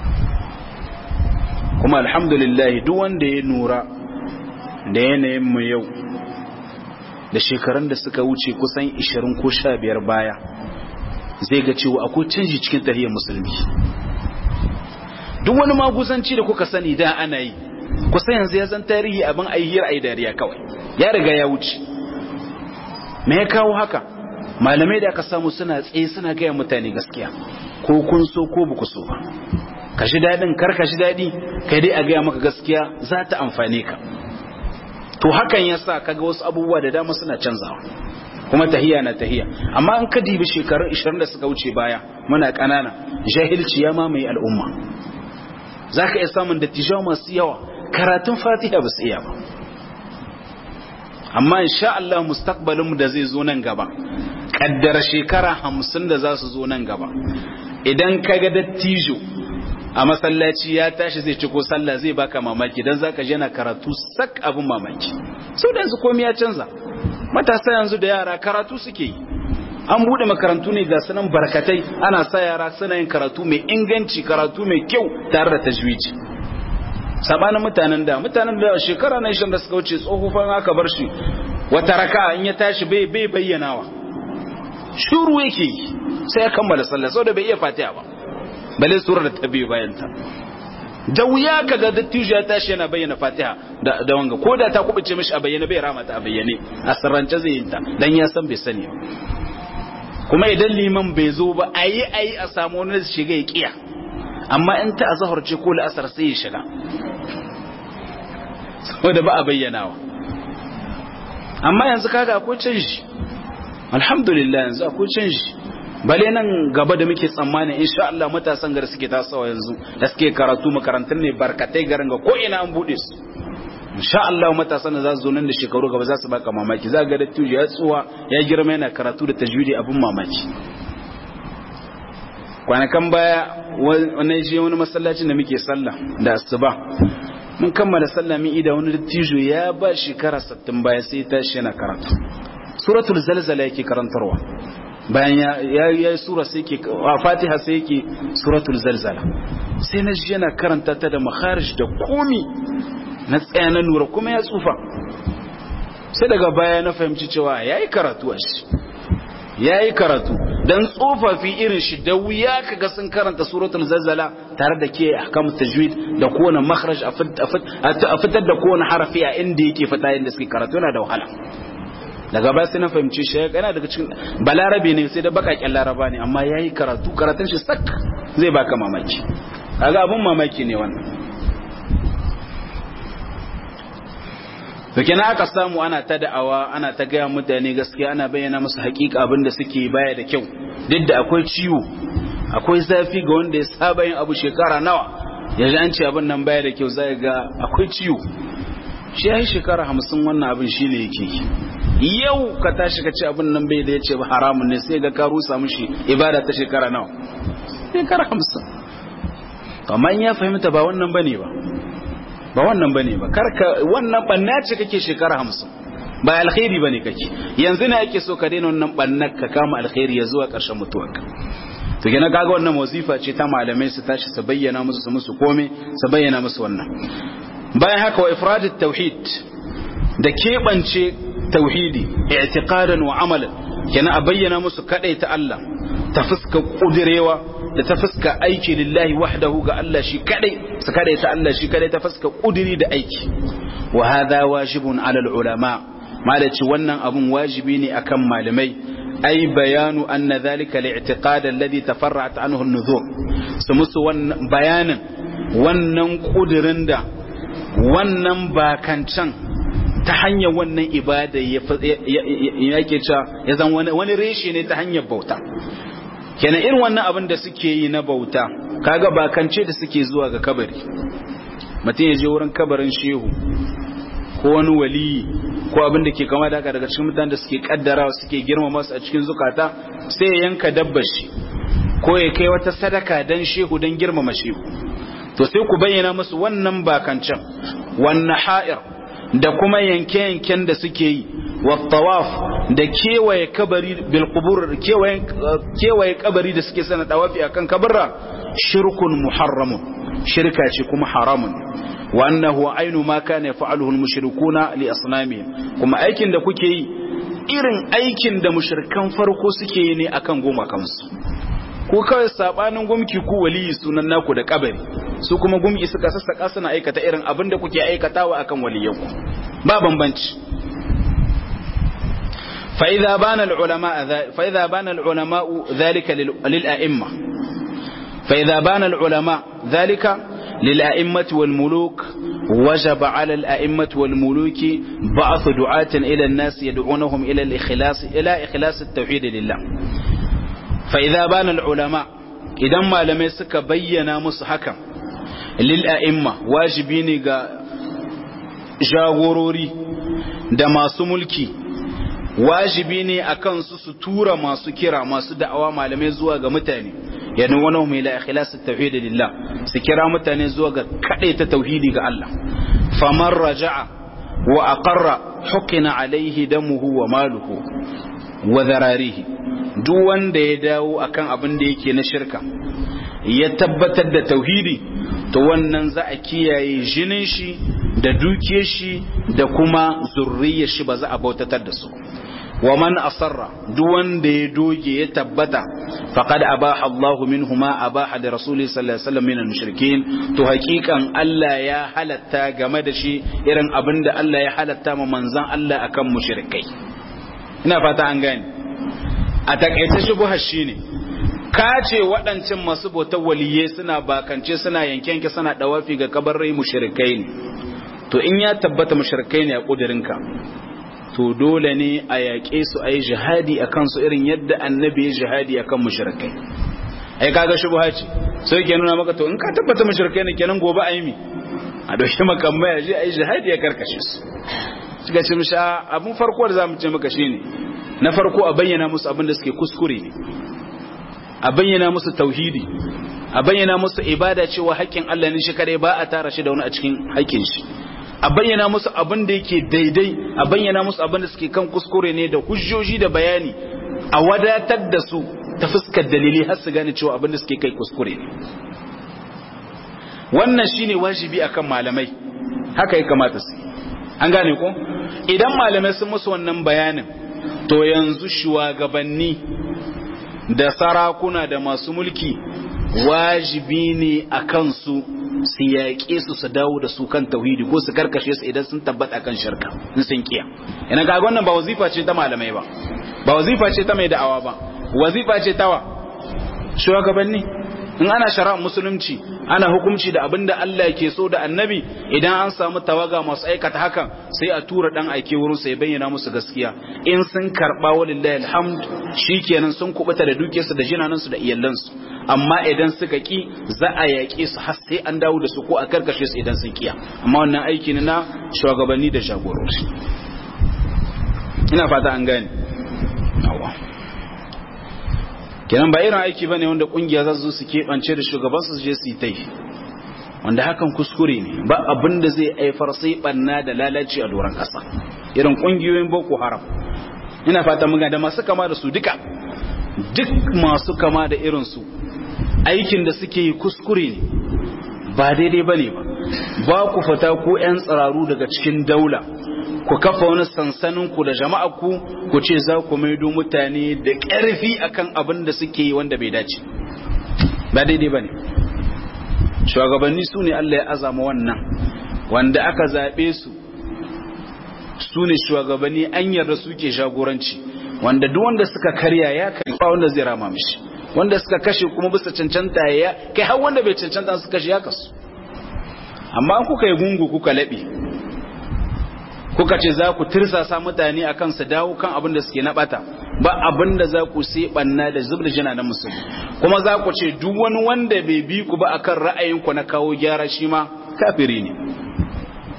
kuma alhamdulillah duk wanda ya nura da yanayin mu yau da shekarun da suka wuce kusan 20 ko 15 baya zai ga cewa akwai canji cikin tahiyar musulmi duk wani maguzanci da kuka sani da ana yi kusa yanzu ya zan tarihi abin ayyar ayi dariya kawai ya riga ya wuce me ya kawo haka malamai da aka samu suna tsaye suna gaya mutane gaskiya ko kun so ko ba ku so ba ka shi daɗin kar ka shi daɗi kai dai a gaya maka gaskiya za ta amfane ka to hakan ya sa kaga wasu abubuwa da dama suna canzawa kuma tahiya na tahiya amma an ka dibi shekarun 20 da suka wuce baya muna ƙanana jahilci ya mamaye al'umma za ka iya samun dattijawa masu yawa karatun fatiha ba su iya ba amma insha Allah mustaqbalinmu da zai zo nan gaba kaddara shekara hamsin da za su zo nan gaba idan ka ga dattijo a masallaci ya tashi zai ci ko sallah zai baka mamaki dan zaka je na karatu sak abin mamaki sau da yanzu komai ya canza matasa yanzu da yara karatu suke yi an bude makarantu ne ga sanan barkatai ana sa yara suna yin karatu mai inganci karatu mai kyau tare da tajwiji sabanin mutanen da mutanen da shekara na ishirin da suka wuce tsohufan aka bar shi wata raka in ya tashi bai bai bayyanawa shuru yake yi sai ya kammala sallah saboda bai iya fatiha ba bale surar da ta biyu bayan ta da wuya kaga dattijo ya tashi yana bayyana fatiha da da wanga ko da ta kubuce mishi a bayyane bai rama ta a bayyane a sirrance zai yin ta dan ya san bai sani ba kuma idan liman bai zo ba ayi ayi a samu wani shiga ya kiya amma in ta azhar ce ko la'asar sai ya shiga saboda ba a bayyanawa amma yanzu kaga akwai canji alhamdulillah yanzu akwai canji bale nan gaba da muke tsammani insha Allah matasan gar suke tasawa yanzu da suke karatu makarantun ne barkatai garin ga ko ina an bude su insha Allah matasan da za su zo nan da shekaru gaba za su baka mamaki za ga dattijo ya tsuwa ya girma yana karatu da tajwidi abin mamaki kwanakan baya wani je wani masallacin da muke sallah da asuba mun kammala sallah min ida wani dattijo ya ba shekara 60 baya sai tashi yana karatu suratul zalzala yake karantarwa bayan ya yi sura sai ke a fatiha sai yake suratul zalzala sai na ji yana karanta ta da makharij da komi na tsaya na nura kuma ya tsufa sai daga baya na fahimci cewa ya yi karatu a shi ya yi karatu don tsofaffi irin shi da wuya kaga sun karanta suratul zalzala tare da ke ahkamu tajwid da kowane makharaj a fitar da kowane harafi a inda yake fita inda suke karatu yana da wahala daga baya sai na fahimci shi yana daga cikin balarabe ne sai da bakakken laraba ne amma yayi karatu karatun shi sak zai baka mamaki kaga abun mamaki ne wannan to kenan aka samu ana ta da'awa ana ta gaya mutane gaskiya ana bayyana musu hakika abin da suke baya da kyau duk da akwai ciwo akwai zafi ga wanda ya saba yin abu shekara nawa yanzu an ce abin nan baya da kyau zai ga akwai ciwo shi ya yi shekara hamsin wannan abin shi ne yake yau ka tashi ka ce abin nan bai da ya ce ba haramun ne sai ga ka rusa mushi ibada ta shekara nawa shekara hamsin amma in ya fahimta ba wannan bane ba ba wannan bane ba karka wannan banna ce kake shekara hamsin ba alkhairi bane kake yanzu ne ake so ka daina wannan bannar ka kama alkhairi ya zuwa ƙarshen mutuwarka to gina kaga wannan wazifa ce ta malamai su tashi su bayyana musu su musu kome su bayyana musu wannan bayan haka wa ifradit tauhid da keɓance tauhidi i'tiqadan wa amalan kenan a bayyana musu kadai ta Allah ta fuska kudirewa da ta fuska aiki lillahi wahdahu ga Allah shi kadai su kadai ta Allah shi kadai ta fuska kudiri da aiki wa hadha wajibun ala ulama malaci wannan abun wajibi ne akan malamai ay bayanu anna dhalika li'tiqad alladhi tafarra'at anhu an-nuzur su musu wannan bayanin wannan kudirin da wannan bakancan ta hanyar wannan ibada ya yake cewa ya zan wani reshe ne ta hanyar bauta kenan irin wannan abin da suke yi na bauta kaga bakance da suke zuwa ga kabari mutum ya je wurin kabarin shehu ko wani wali ko abin da ke kama da haka daga cikin mutanen da suke kaddarawa suke girmama su a cikin zukata sai ya yanka dabbar shi ko ya kai wata sadaka dan shehu dan girmama shehu to sai ku bayyana musu wannan bakancan wannan ha'ir da kuma yanke-yanken da suke yi والطواف da kewaye kabari bil qubur kewaye kewaye kabari da suke sana tawafi akan kabarra shirkun muharramun shirka ce kuma haramun wa annahu ainu ma kana yaf'aluhu al mushrikuna li asnamihim kuma aikin da kuke yi irin aikin da mushrikan farko suke yi ne akan goma kansu ko kawai sabanin gumki ku waliyi sunan naku da kabari su kuma gumki suka sassaka suna aikata irin abin da kuke aikatawa akan waliyanku ba bambanci فإذا بان العلماء فإذا بان العلماء ذلك للأئمة فإذا بان العلماء ذلك للأئمة والملوك وجب على الأئمة والملوك بعث دعاة إلى الناس يدعونهم إلى الإخلاص إلى إخلاص التوحيد لله فإذا بان العلماء إذا ما لم يسك بينا مصحكا للأئمة واجبين جاغوروري da masu mulki wajibi ne a kansu su tura masu kira masu da'awa malamai zuwa ga mutane yadda wani mai la ikhlasu tauhid lillah su kira mutane zuwa ga kadai ta tauhidi ga Allah faman raja'a wa aqarra hukina alaihi damuhu wa maluhu wa zararihi duk wanda ya dawo akan abin da yake na shirka ya tabbatar da tauhidi to wannan za a kiyaye jinin shi da dukiyar shi da kuma zurriyar shi ba za a bautatar da su wa man asarra duk wanda ya doge ya tabbata faqad abaha Allahu minhu ma abaha da rasuli sallallahu alaihi wasallam min al-mushrikin to hakikan Allah ya halatta game da shi irin abin da Allah ya halatta ma manzon Allah akan mushrikai ina fata an gane a takaice shubuhar shine ka ce waɗancan masu bautar waliyai suna bakance suna yankenke suna dawafi ga kabarai mushrikai ne to in ya tabbata mushrikai ne a kudirinka to dole ne a yaƙe su a yi jihadi a kansu irin yadda annabi ya jihadi a kan mushrikai ai kaga shubha ce sai ke nuna maka to in ka tabbata mushrikai ne kenan gobe a yi mi a dauki makamai a je a yi jihadi a karkashe su suka ce misha abin farko da za mu ce maka shine na farko a bayyana musu abin da suke kuskure ne a bayyana musu tauhidi a bayyana musu ibada cewa haƙƙin Allah ne shi kare ba a tara shi da wani a cikin haƙƙin shi a bayyana musu abin da yake daidai a bayyana musu abin da suke kan kuskure ne da hujjoji da bayani a wadatar da su ta fuskar dalili har su gane cewa abin da suke kai kuskure ne wannan shine wajibi akan malamai haka ya kamata su an gane ko idan malamai sun musu wannan bayanin to yanzu shugabanni da sarakuna da masu mulki wajibi ne a kansu su yaƙe su su dawo da su kan tauhidi ko su karkashe su idan sun tabbata kan shirka in sun kiya ina ga wannan ba wazifa ce ta malamai ba ba wazifa ce ta mai da'awa ba wazifa ce tawa shugabanni in ana shari'ar musulunci ana hukunci da abinda Allah ke so da annabi idan an samu tawaga masu aikata hakan sai a tura dan aike wurin sai bayyana musu gaskiya in sun karba walillahi alhamd shikenan sun kubuta da dukiyarsu da jinanansu da iyalansu amma idan suka ki za a yaƙe su har sai an dawo da su ko a karkashe su idan sun kiya amma wannan aiki ne na shugabanni da jagorori ina fata an gane kenan ba irin aiki bane wanda kungiya za su su keɓance da shugaban su je su yi tai wanda hakan kuskure ne ba abin da zai haifar sai banna da lalaci a doron ƙasa irin kungiyoyin boko haram ina fata muga da masu kama da su duka duk masu kama da irin su aikin da suke yi kuskure ne ba daidai bane ba ba ku fata ko 'yan tsiraru daga cikin daula ku kafa wani sansanin ku da jama'a ku ku ce za ku maido mutane da ƙarfi akan abin da suke yi wanda bai dace ba daidai bane shugabanni su ne Allah ya azama wannan wanda aka zaɓe su su ne shugabanni an yarda suke jagoranci wanda duk wanda suka karya ya kai ba wanda zai rama mishi wanda suka kashe kuma bisa cancanta ya kai har wanda bai cancanta su kashe ya kasu amma kuka yi gungu kuka laɓe kuka ce za ku tirsasa mutane a kan su dawo kan abin da suke naɓata ba abin da za ku sai ɓanna da zub da jina na musulmi kuma za ku ce duk wani wanda bai bi ku ba akan ra'ayinku na kawo gyara shi ma kafiri ne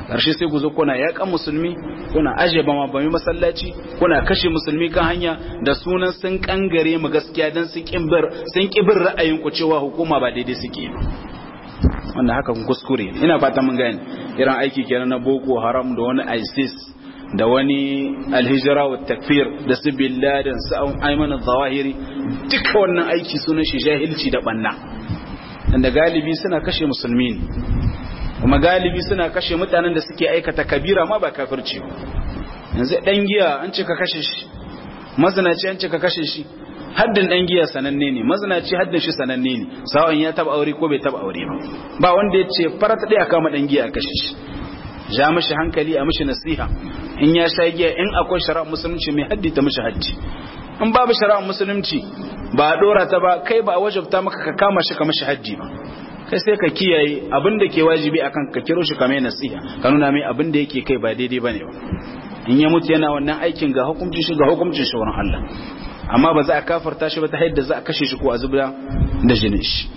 ƙarshe sai ku zo kuna yaƙan musulmi kuna aje ba mabami masallaci kuna kashe musulmi kan hanya da sunan sun kangare mu gaskiya don sun ƙibir ra'ayin ku cewa hukuma ba daidai suke wannan haka kun kuskure ina fata mun gane irin aiki kenan na boko haram da wani isis da wani alhijira wa takfir da su billadan su aiman zawahiri duka wannan aiki sunan shi jahilci da banna da galibi suna kashe musulmi ne kuma galibi suna kashe mutanen da suke aikata kabira ma ba kafirci yanzu dan giya an ce ka kashe shi mazinaci an ce ka kashe shi haddin dan giya sananne ne mazinaci haddin shi sananne ne sawan ya taba aure ko bai taba aure ba ba wanda ya ce farata dai aka ma dan giya a kashe shi ja mishi hankali a mishi nasiha in ya sha giya in akwai shari'ar musulunci mai haddi ta mishi haddi in babu shari'ar musulunci ba a dora ta ba kai ba a wajabta maka ka kama shi ka mishi haddi ba kai sai ka kiyaye abin da ke wajibi akan ka kiro shi kamar nasiha ka nuna mai abin da yake kai ba daidai bane ba in ya mutu yana wannan aikin ga hukuncin shi ga hukuncin shi wurin Allah amma ba za a kafarta shi ba ta yadda za a kashe shi ko a zubda da jinin shi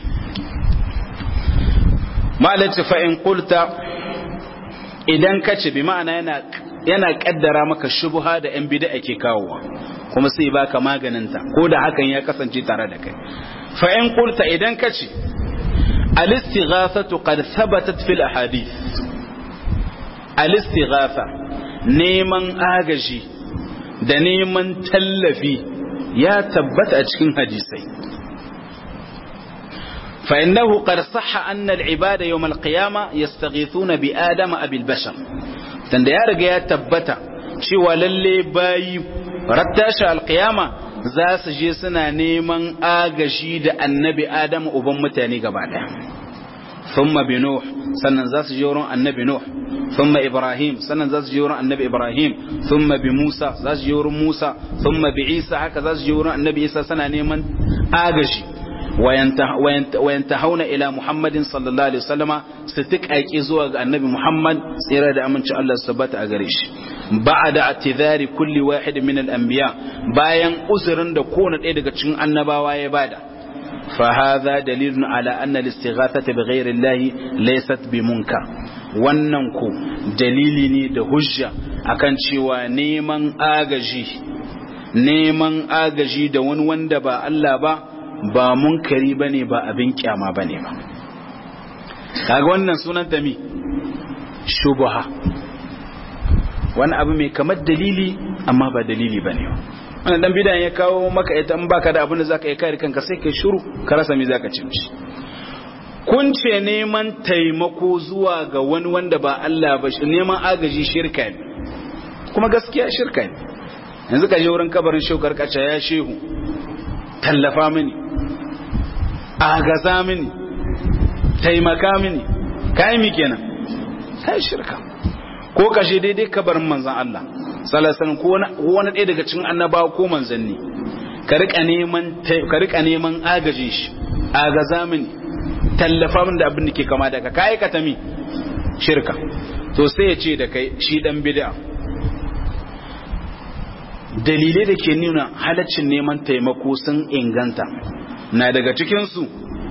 malaci fa in qulta idan ka ce bi ma'ana yana yana kaddara maka shubha da yan bid'a ke kawowa kuma sai baka maganinta ko da hakan ya kasance tare da kai fa in qulta idan ka ce al-istighathatu qad thabatat fil ahadith al-istighatha neman agaji da neman tallafi ya tabbata a cikin hadisai فإنه قد صح أن العباد يوم القيامة يستغيثون بآدم أبي البشر تند يا رجا تبتا شوى للي باي رتاش القيامة za su je suna neman agaji da annabi Adamu uban mutane gaba ɗaya. Thumma bi Nuh sannan za su je wurin annabi Nuh thumma Ibrahim sannan za su je wurin annabi Ibrahim thumma bi Musa za su je wurin Musa thumma bi Isa haka za su je wurin annabi Isa suna neman agaji وينتهون إلى محمد صلى الله عليه وسلم ستك أيكي زوغ النبي محمد سيرا أمن شاء الله سبات أغريش بعد اعتذار كل واحد من الأنبياء باين أزرن دكون إيدك تشن النبا ويبادا فهذا دليل على أن الاستغاثة بغير الله ليست بمنكر wannan ku dalili ne da hujja akan cewa neman agaji neman agaji da wani wanda ba Allah ba ba munkari bane ba abin kyama bane ba kaga wannan sunan ta mi shubha wani abu mai kamar dalili amma ba dalili bane ba wannan dan bidan ya kawo maka ita in baka da abin da zaka yi kare kanka sai kai shiru ka rasa me zaka ci mishi kun ce neman taimako zuwa ga wani wanda ba Allah ba shi neman agaji shirka ne kuma gaskiya shirka ne yanzu ka je wurin kabarin shukar kaca ya shehu tallafa mini agaza mini taimaka mini kai mi kenan kai shirka ko kashe daidai kabarin manzan Allah salasan ko wani ɗaya daga cikin annabawa ko manzanni ka rika neman ka rika neman agajin shi agaza mini tallafa mini da abin da ke kama da ka kai ka tami shirka to sai ya ce da kai shi dan bid'a dalilai da ke nuna halaccin neman taimako sun inganta na daga cikinsu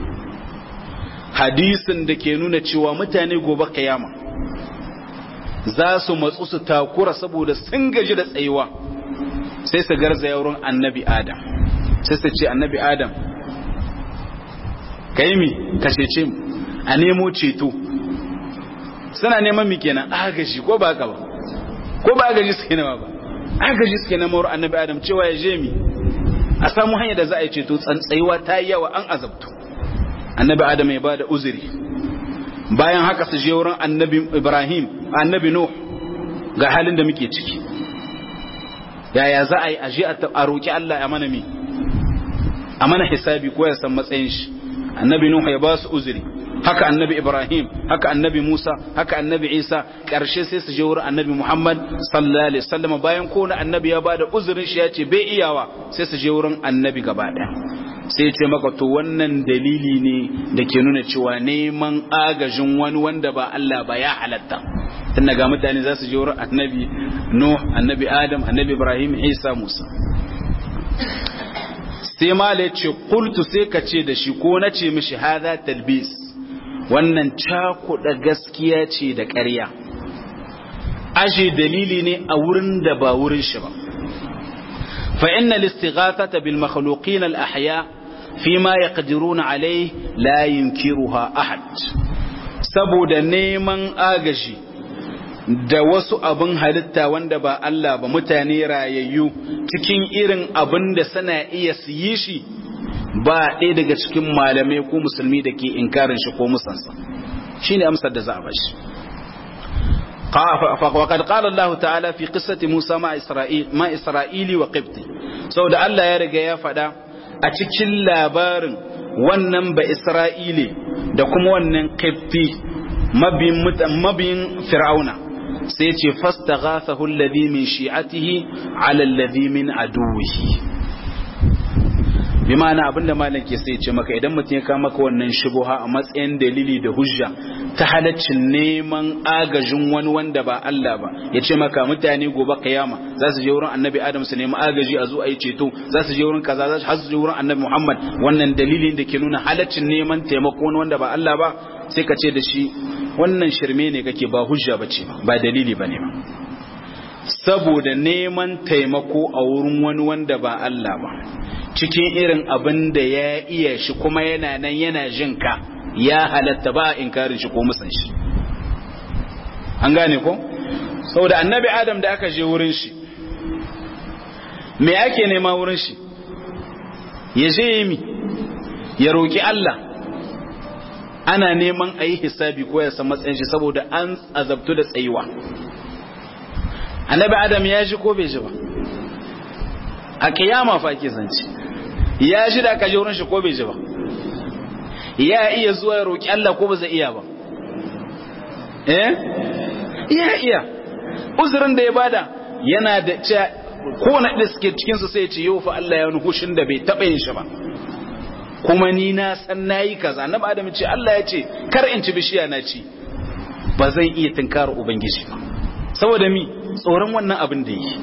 hadisin da ke nuna cewa mutane gobe kiyama za su matsu su takura saboda sun gaji da tsayuwa sai su garzaya wurin annabi adam sai su ce annabi adam ka yi mi ka cece mu a nemo ceto suna neman mi kenan agaji ko ba ka ba ko ba agaji suke nema ba agaji suke nema wurin annabi adam cewa ya je mi a samu hanyar da za a yi ceto tsayuwa ta yi yawa an azabtu annabi adam ya ba da uzuri bayan haka su je wurin annabi ibrahim annabi nuh ga halin da muke ciki yaya za a yi aje a roƙi allah a mana mi a mana hisabi ko ya san matsayin shi annabi nuh ya ba su uzuri haka annabi ibrahim haka annabi musa haka annabi isa ƙarshe sai su je wurin annabi muhammad sallallahu alaihi wasallam bayan kowane annabi ya ba da uzurin shi ya ce bai iyawa sai su je wurin annabi gaba ɗaya sai ce maka to wannan dalili ne da ke nuna cewa neman agajin wani wanda ba Allah ba ya halatta tun daga mutane za su je wurin annabi Nuh annabi Adam annabi Ibrahim Isa Musa sai mala ce kultu sai ka ce da shi ko na ce mishi hada talbis wannan cakuɗa gaskiya ce da ƙarya aje dalili ne a wurin da ba wurin shi ba fa inna al-istighathata bil makhluqin al-ahya fima yaqdiruna alayhi la yunkiruha ahad saboda neman agaji da wasu abin halitta wanda ba Allah ba mutane rayayyu cikin irin abin da sana iya su yi shi ba ɗaya daga cikin malamai ko musulmi da ke inkarin shi ko musansa shi ne amsar da za a bashi وقد قال الله تعالى في قصة موسى مع إسرائيل ما إسرائيلي وقبطي سو da Allah ya riga ya faɗa a cikin labarin wannan ba Isra'ili da kuma wannan qibti mabiyin fir'auna sai ce fastaghathahu alladhi min shi'atihi ala alladhi min aduwihi bi ma'ana abinda malam ke sai ce maka idan mutum ya kama maka wannan shubuha a matsayin dalili da hujja ta halaccin neman agajin wani wanda ba Allah ba ya ce maka mutane gobe kiyama za su je wurin annabi Adam su nemi agaji a zo a yi ceto za su je wurin kaza za su je wurin annabi Muhammad wannan dalilin da ke nuna halaccin neman taimako wani wanda ba Allah ba sai ka ce da shi wannan shirme ne kake ba hujja ba ce ba dalili ba ne ba saboda neman taimako a wurin wani wanda ba Allah ba cikin irin abin da ya iya shi kuma yana nan yana jin ka ya halatta ba inkarin shi ko musan shi an gane ko saboda annabi adam da aka je wurin shi me ake nema wurin shi ya je yi mi ya roƙi Allah ana neman a yi hisabi ko ya san matsayin shi saboda an azabtu da tsayuwa annabi adam ya ji ko bai ji ba a kiyama fa ake zance ya ji da aka je wurin shi ko bai ji ba ya iya zuwa ya roƙi Allah ko ba zai iya ba eh ya iya uzurin da ya bada yana da cewa ko na da suke cikin su sai ya ce yau fa Allah ya wani hushin da bai taɓa yin shi ba kuma ni na san nayi kaza na adam ce Allah ya ce kar in ci bishiya na ci ba zan iya tunkara ubangiji ba saboda mi tsoron wannan abin da yi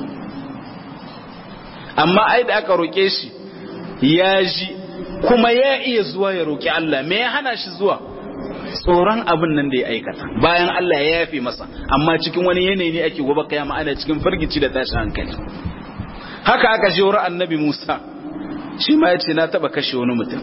amma ai da aka roƙe shi ya ji kuma ya iya zuwa ya roƙi Allah me ya hana shi zuwa tsoron abin nan da ya aikata bayan Allah ya yafe masa amma cikin wani yanayi ne ake gobe kiyama ana cikin firgici da tashin hankali haka aka je wurin annabi Musa shi ma ya ce na taba kashe wani mutum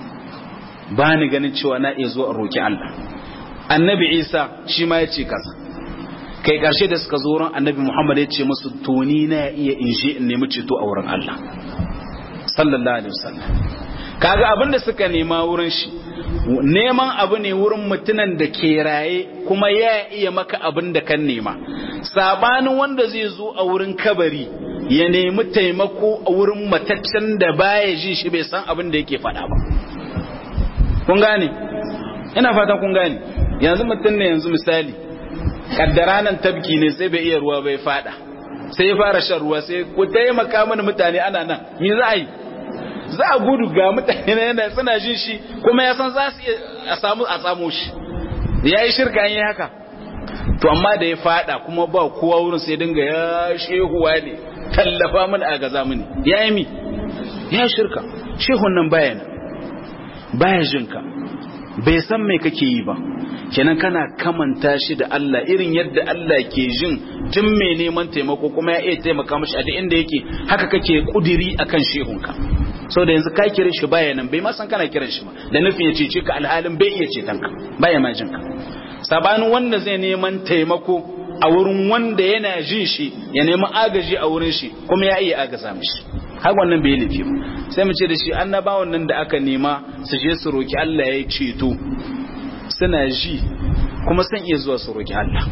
ba ni ganin cewa na iya zuwa roƙi Allah annabi Isa shi ma ya ce kasa kai ƙarshe da suka zo wurin annabi Muhammad ya ce musu toni na iya in je in nemi ceto a wurin Allah sallallahu alaihi wasallam kaga abin da suka nema wurin shi neman abu ne wurin mutunan da ke raye kuma ya iya maka abin da kan nema sabanin wanda zai zo a wurin kabari ya nemi taimako a wurin mataccen da baya ji shi bai san abin da yake faɗa ba kun gane ina fatan kun gane yanzu mutum ne yanzu misali kaddara nan tabki ne sai bai iya ruwa bai fada sai ya fara shan ruwa sai ku taimaka mana mutane ana nan me za a yi za a gudu ga mutane na yana suna jin shi kuma ya san za su a samu a samu shi ya yi shirka yi haka to amma da ya fada kuma ba kowa wurin sai dinga ya shehuwa ne tallafa mana a gaza mini ya yi mi ya shirka shehun nan baya nan baya jinka bai san mai kake yi ba kenan kana kamanta shi da Allah irin yadda Allah ke jin tun mai neman taimako kuma ya iya taimaka mashi a duk inda yake haka kake kudiri akan shehunka sau da yanzu ka kira shi baya nan bai ma san kana kiran shi ba da nufin ya cece ka alhalin bai iya ceton ka baya ma jin ka sabanin wanda zai neman taimako a wurin wanda yana jin shi ya nemi agaji a wurin shi kuma ya iya agaza mishi har wannan bai laifi ba sai mu ce da shi annabawan nan da aka nema su je su roki Allah ya ceto suna ji kuma san iya zuwa su roki Allah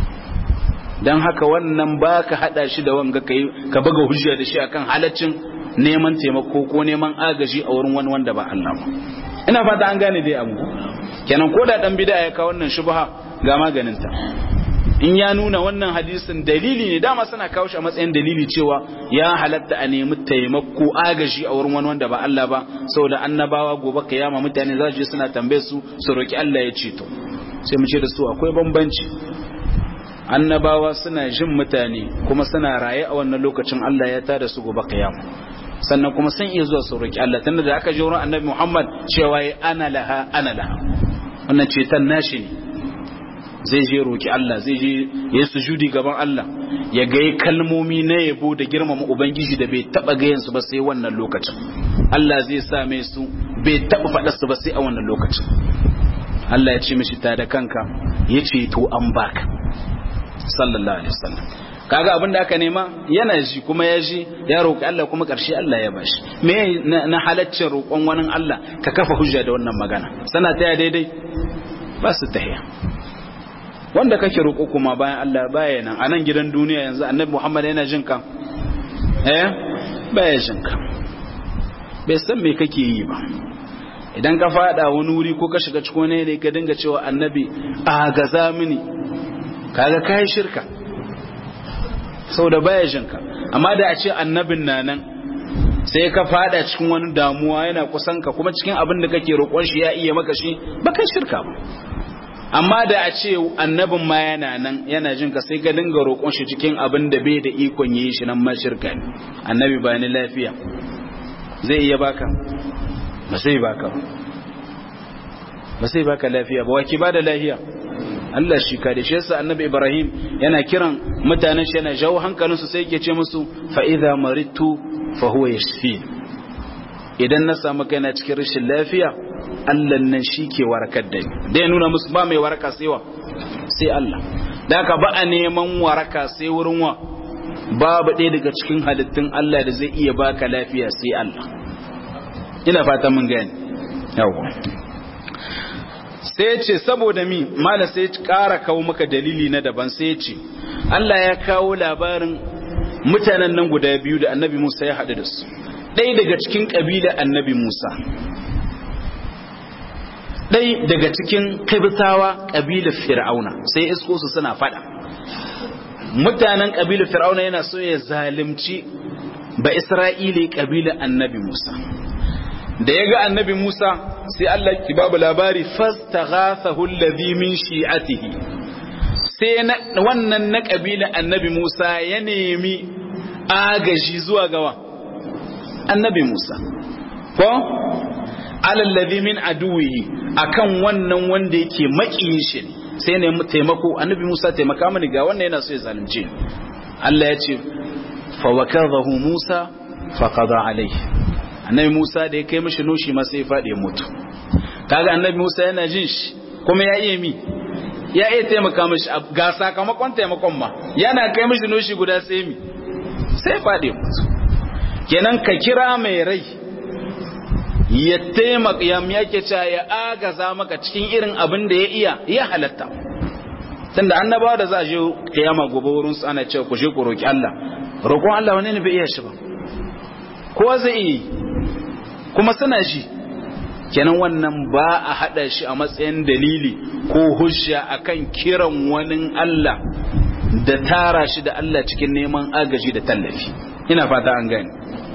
dan haka wannan baka hada shi da wanga kai ka buga hujja da shi akan halaccin neman taimako ko neman agaji a wurin wani wanda ba Allah ba ina fata an gane dai abu kenan ko da dan bid'a ya kawo wannan shubha ga maganin ta in ya nuna wannan hadisin dalili ne dama suna kawo shi a matsayin dalili cewa ya halatta a nemi taimako agaji a wurin wani wanda ba Allah ba saboda annabawa gobe kiyama mutane za su je suna tambaye su su roki Allah ya ceto sai mu ce da su akwai bambanci annabawa suna jin mutane kuma suna raye a wannan lokacin Allah ya tada su gobe kiyama sannan kuma sun iya zuwa su roki Allah tunda da aka je wurin annabi Muhammad cewa ya ana laha ana laha wannan ceton nashi ne zai je roki Allah zai je ya sujudi gaban Allah ya ga kalmomi na yabo da girmama ubangiji da bai taba gayan su ba sai wannan lokacin Allah zai sa mai su bai taba faɗa su ba sai a wannan lokacin Allah ya ce mishi ta da kanka ya ce to an baka sallallahu alaihi wasallam kaga abin da aka nema yana ji kuma ya ji ya roƙi Allah kuma ƙarshe Allah ya bashi me na halaccin roƙon wani Allah ka kafa hujja da wannan magana sana ta daidai ba su tahiya wanda kake roƙo kuma bayan Allah baya nan a nan gidan duniya yanzu annabi Muhammad yana jin ka eh baya jin ka bai san me kake yi ba idan ka fada wani wuri ko ka shiga cikin ne ka dinga cewa annabi a gaza mini kaga kai shirka saboda baya jin ka amma da a ce annabin na nan sai ka fada cikin wani damuwa yana kusan ka kuma cikin abin da kake roƙon shi ya iya maka shi ba kai shirka ba amma da a ce annabin ma yana nan yana jin ka sai ka dinga roƙon shi cikin abin da bai da ikon yi shi nan ma shirka ne annabi ba ni lafiya zai iya baka ba sai baka ba sai baka lafiya ba waki ba da lafiya Allah shi ka da shi yasa annabi Ibrahim yana kiran mutanen shi yana jawo hankalinsu sai yake ce musu fa idza maritu fa huwa yashfi idan na samu kaina cikin rashin lafiya Allah nan shi ke warakar da ni da ya nuna musu ba mai waraka sai wa sai Allah da haka ba a neman waraka sai wurin wa babu ɗaya daga cikin halittun Allah da zai iya baka lafiya sai Allah ina fata mun gani yawa sai ce saboda mi mala sai ƙara kawo maka dalili na daban sai ce Allah ya kawo labarin mutanen nan guda biyu da annabi Musa ya haɗu da su ɗaya daga cikin ƙabilar annabi Musa ɗai daga cikin kabitawa ƙabilar fir'auna sai isko su suna faɗa mutanen ƙabilar fir'auna yana so ya zalimci ba isra'ili ƙabilar annabi musa da ya ga annabi musa sai allah ki babu labari fastaghathahu alladhi min shi'atihi sai wannan na ƙabilar annabi musa ya nemi agaji zuwa gawa annabi musa ko alallazi min aduwihi akan wannan wanda yake makiyin shi sai ne taimako annabi Musa taimaka mani ga wannan yana so ya zalunce Allah ya ce fa wakadahu Musa fa qada alaihi annabi Musa da ya kai mishi noshi ma sai ya fadi mutu kaga annabi Musa yana jin shi kuma ya iya mi ya iya taimaka mishi ga sakamakon taimakon ma yana kai mishi noshi guda sai mi sai fadi mutu kenan ka kira mai rai ya taimaka ya yake cewa ya agaza maka cikin irin abin da ya iya ya halatta tunda annabawa da za a je kiyama gobe wurin su ana cewa ku je ku roki Allah roƙon Allah wani ne bai iya shi ba kowa zai iya kuma suna shi kenan wannan ba a hada shi a matsayin dalili ko hujja akan kiran wani Allah da tara shi da Allah cikin neman agaji da tallafi ina fata an gane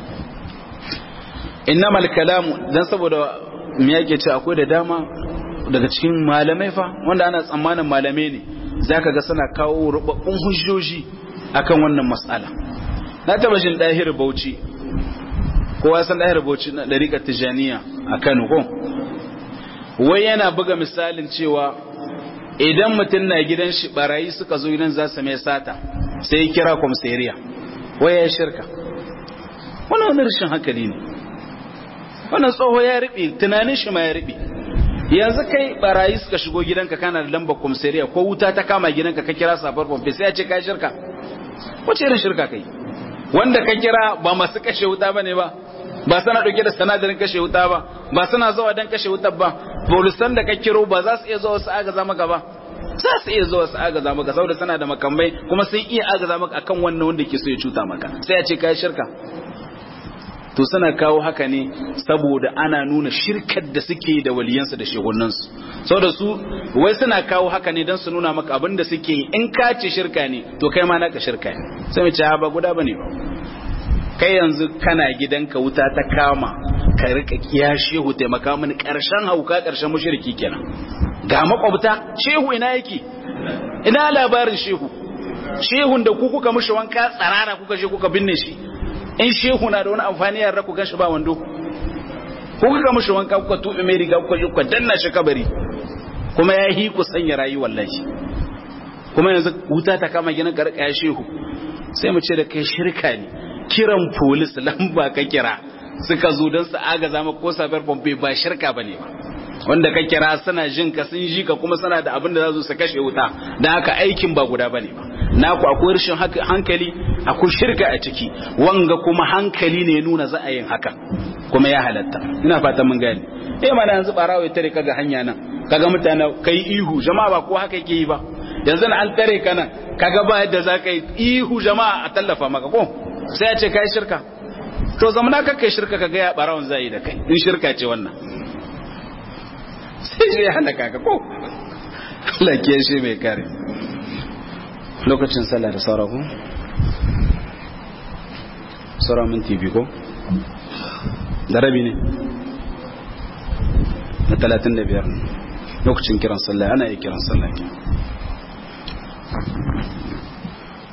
innamal kalamu dan saboda me yake ce akwai da dama daga cikin malamai fa wanda ana tsammanin malamai ne zaka ga suna kawo rubabbun hujjoji akan wannan mas'ala na taba jin dahir bauchi kowa san dahir bauchi na dariƙar tijaniya a Kano ko wai yana buga misalin cewa idan mutum na gidan shi barayi suka zo gidan za su mai sata sai ya kira kwamseriya wai ya shirka wannan wani rashin hankali ne wannan tsoho ya riɓe tunanin shi ma ya riɓe yanzu kai barayi suka shigo gidanka kana da lambar komisariya ko wuta ta kama gidanka ka kira safar pompe sai ya ce kai shirka wace irin shirka kai wanda ka kira ba masu kashe wuta bane ba ba sana dauke da sanadarin kashe wuta ba ba suna zuwa dan kashe wutar ba polisan da ka kiro ba za su iya zuwa su agaza maka ba za su iya zuwa su agaza maka saboda suna da makamai kuma sun iya agaza maka akan wannan wanda ke so ya cuta maka sai ya ce kai shirka to suna kawo haka ne saboda ana nuna shirkar da suke da waliyansu da shehunansu saboda su wai suna kawo haka ne don su nuna maka abin da suke in ka ce shirka ne to kai ma naka shirka ne sai mu ce ba guda bane ba kai yanzu kana gidanka wuta ta kama ka rika kiya shehu taimaka mini karshen hauka karshen mushriki kenan ga makwabta shehu ina yake ina labarin shehu shehun da ku kuka mushi wanka tsarara kuka je kuka binne shi in shehu na da wani amfani yarda ku gan shi ba wando ko kuka mushi wanka kuka tuɓe mai riga kuka kuka danna shi kabari kuma ya hi ku sanya rayu wallahi kuma yanzu wuta ta kama ginin karkaya shehu sai mu ce da kai shirka ne kiran polis lamba ka kira suka zo don su agaza maka ko safiyar pompe ba shirka ba ne ba wanda ka kira suna jin ka sun ji ka kuma suna da abin da za su kashe wuta da haka aikin ba guda bane ba naku akwai rashin hankali akwai shirka a ciki wanga kuma hankali ne nuna za a yin haka kuma ya halatta ina fatan mun gane eh mana yanzu barawo ya tare kaga hanya nan kaga mutane kai ihu jama'a ba ko haka yake yi ba yanzu an tare ka nan kaga ba yadda za ka yi ihu jama'a a tallafa maka ko sai ya ce kai shirka to zamana ka kai shirka kaga ya barawon zai da kai in shirka ce wannan sai ya hana kaka ko Allah ke shi mai kare lokacin sallah da saura ko saura minti biyu ko da rabi ne na talatin da biyar lokacin kiran sallah ana yi kiran sallah ke